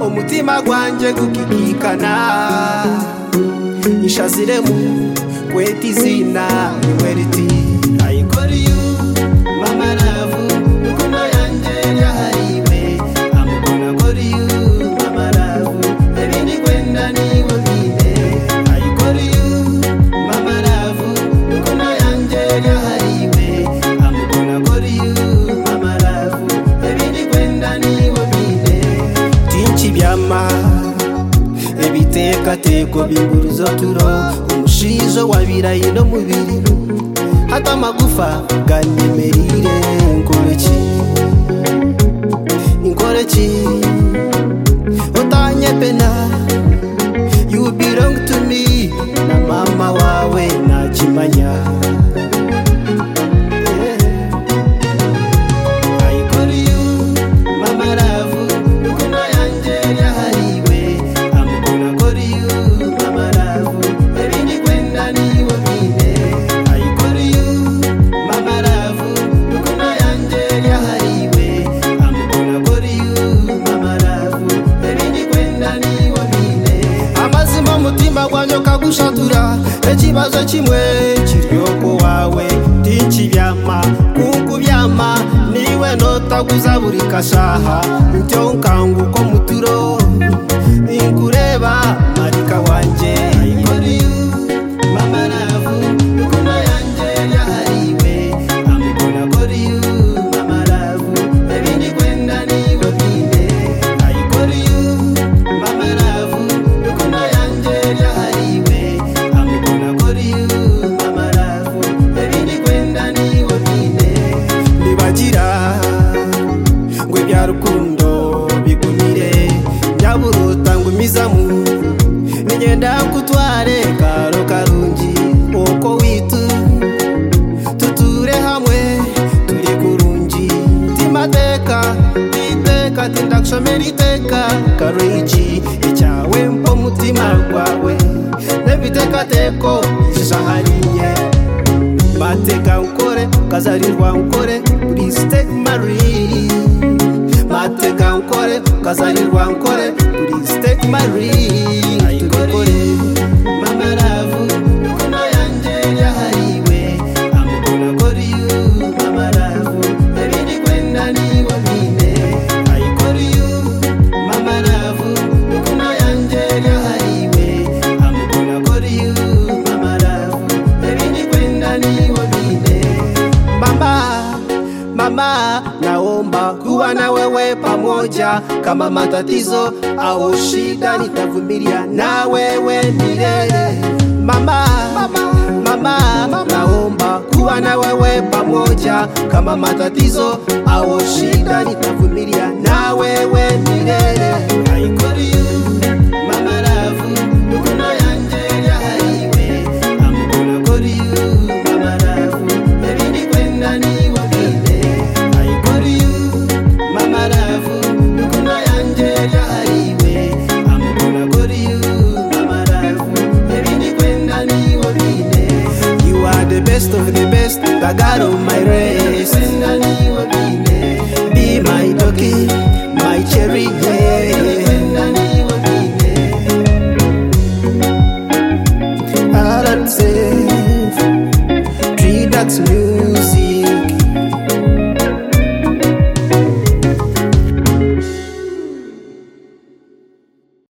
umutima gwanjye gukikikana ishaziremu kweta izina iwe riti ayikora iyo mama ravu rukundo yanjye yahariwe amukunda akora iyo mama ravu ebindi gwenda niwe bwite ayikora iyo mama ravu rukundo yanjye yahariwe amukunda akora iyo mama ravu ebindi gwenda niwe bwite byinshi byama ebitekatekwa bimburuzo turo umushizo wabirayi no mubiriro hata amagufa ganyemerire inkoreki inkoreki utanye pena you belong to me na mama wawe nakimanya yeah. ayikoriyo mama ravu rukundo yanjye yahariwe amukunda akoriyo mama ravu ebindi gwenda niwe bwite ayikoriyo mama ravu rukundo yanjye yahariwe amukunda akoriyo mama ravu ebindi gwenda niwe bwite amazima umutima gwanjye ukagushatura ikibazo kimwe kiryoko wawe byinshi byama kuko byama niwe notaguza buri kashaha ntyo nkanguko muturo inkureba marika wanje ayikoriyo mama ravu rukundo yanjye yahariwe amukunda akoriyo mama ravu ebindi gwenda niwe bwite ayikoriyo mama ravu rukundo yanjye yahariwe amukunda akoriyo mama ravu ebindi gwenda niwe bwite ntibagira ngo ibya rukundo bigumire nyaburuta ngo umizamu nigenda kutware karo karungi uko witu tuture hamwe turi kurungi timateka iteka tindakushomera iteka karungi icyawe mpo mutima rwawe nebitekateko ishahariye mateka ukore ukazarirwa ukore please take my ring mateka ukore ukazarirwa ukore please take my ring ayikore mama ravu rukundo yanjye yahariwe amukunda akora iyo mama ravu ebindi gwenda niwe bwite ayikora iyo mama ravu rukundo yanjye yahariwe amukunda akora iyo mama ravu ebindi gwenda niwe bwite mama mama naomba kuwa na wewe pamoja kama matatizo au shida nitavumilia na wewe milele mama mama naomba kuwa na wewe pamoja kama matatizo au shida nitavumilia na wewe milele I call you, mama ravu rukundo yanjye yahariwe amukunda koriyo mama ravu ebindi gwenda niwe bwite ayikoriyo mama ravu rukundo yanjye yahariwe amukunda koriyo mama ravu ebindi gwenda niwe bwite you are the best of the best the god of my race gwenda niwe bwite be my doggy my cherry yeah. gwenda niwe bwite Alan Safe, Tree That's Music.